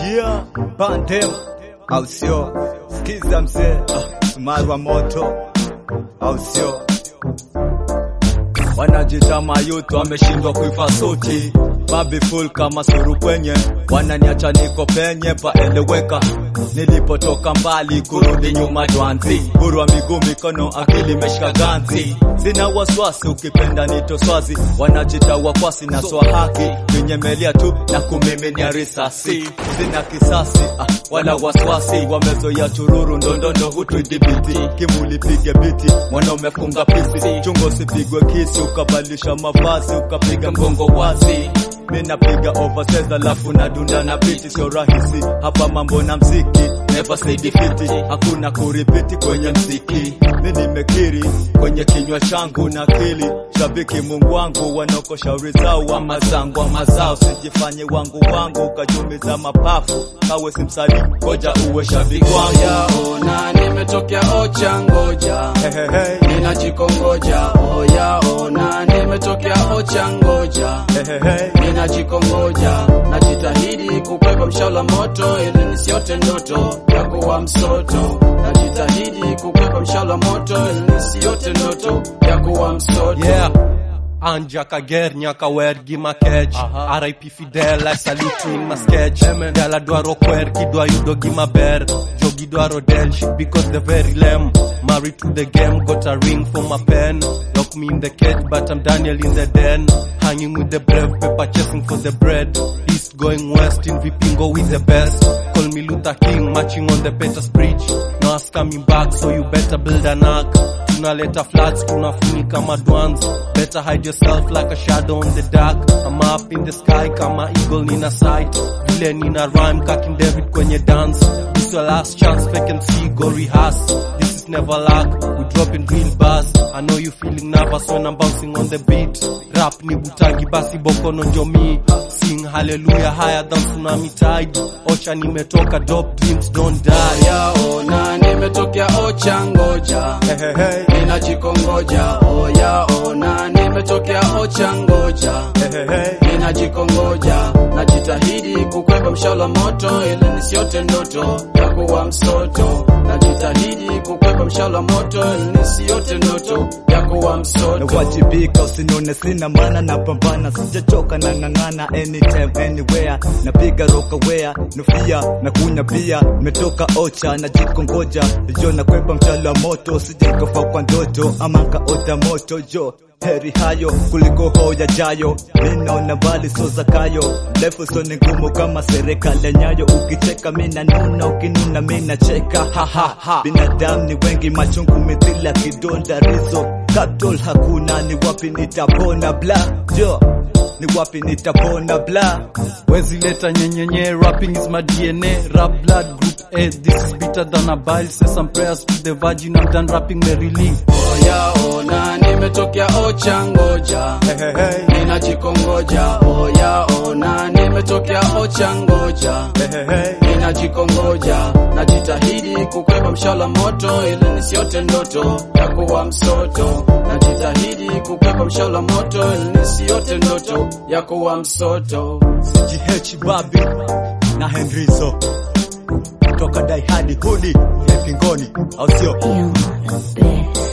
yeah, Bandem au sio? Sikiza mzee, ah, Sumaru wa moto au sio? Wanajita mayuto wameshindwa kuifa suti babi full kama suru kwenye wananiacha niko penye paeleweka nilipotoka mbali kurudi nyuma dwanzi huru wa miguu mikono akili meshika ganzi sina waswasi ukipenda nito swazi wanajita wakwasi na swa haki vinyemelia tu na kumiminia risasi sina kisasi ah, wala waswasi wamezoya chururu ndondondo hutuidhibiti kimulipige biti mwana umefunga pisi chungo usipigwe kisi ukabadilisha mavazi ukapiga mgongo wazi mi napiga overseas alafu nadunda na biti sio rahisi hapa mambo na mziki never say defeat hakuna kuripiti kwenye mziki mi nimekiri kwenye kinywa changu na akili shabiki mungu wangu wanoko shauri zao wa mazangu wa mazao sijifanye wangu wangu ukajumiza mapafu kawe simsali ngoja uwe shabiki wangu Oyaona nimetokea ocha ngoja hey, hey, hey. ninajikongoja oyaona nimetokea ocha ngoja Hey, hey, hey. ninajikongoja najitahidi kukwepa mshala moto ili nisiote ndoto ya kuwa msoto najitahidi kukwepa mshala moto ili nisiote ndoto ya kuwa msoto Yeah. Anja kager nyaka wer gi makech RIP Fidel I salute you in my sketch Gala dwaro kwer kidwa yudo gi maber Jogi dwaro del shit because they're very lame Married to the game got a ring for my pen Lock me in the cage but I'm Daniel in the den Hanging with the brave paper chasing for the bread East going west in Vipingo with the best Call me Luther King marching on the Peters Bridge Now us coming back so you better build an ark tunaleta floods tunafunika madwans better hide yourself like a shadow on the dark I'm up in the sky kama eagle nina sight vile nina rhyme kakin david kwenye dance this your last chance fake and see go rehearse this is never luck we dropping real bars I know you feeling nervous when I'm bouncing on the beat rap ni butangi basi bokono njomi sing hallelujah higher than tsunami tide ocha nimetoka dope dreams don't die yaona nimetokea ocha ngoja Hey, hey, hey. ninajikongoja oyaona nimetokea ocha ngoja Hey, hey, hey. ninajikongoja najitahidi kukwepa mshala moto ili nisiote ndoto ya kuwa msoto najitahidi kukwepa mshala moto ili nisiote ndoto ya kuwa msoto nawajibika usinione sina maana napambana sijachoka na ng'ang'ana anytime anywhere napiga rokawea nufia na kunya pia nimetoka ocha najikongoja jo nakwepa mchala moto sijaikofa kwa ndoto ama kaota moto jo heri hayo kuliko hoya jayo minaona mbali so zakayo mrefu so ni ngumu kama serikali ya nyayo ukicheka mina nuna ukinuna mina cheka hahaha binadamu ni wengi machungu mithila kidonda rizo katol hakuna ni wapi nitapona bla jo ni wapi nitapona bla Wezi leta nyenyenye, rapping is my DNA, rap blood group A, this is bitter than a bile, say some prayers to the virgin, I'm done rapping merrily. oyaona nimetokea ocha ngoja hey, hey, hey. ninajikongoja oyaona nimetokea ocha ngoja Hey, hey, hey. ninajikongoja najitahidi kukwepa mshala moto ili nisiote ndoto ya kuwa msoto najitahidi kukwepa mshala moto ili nisiote ndoto ya kuwa msoto CGH Babi na Henrizo toka Dai hadi Hudi ya Pingoni, au sio? You are the best.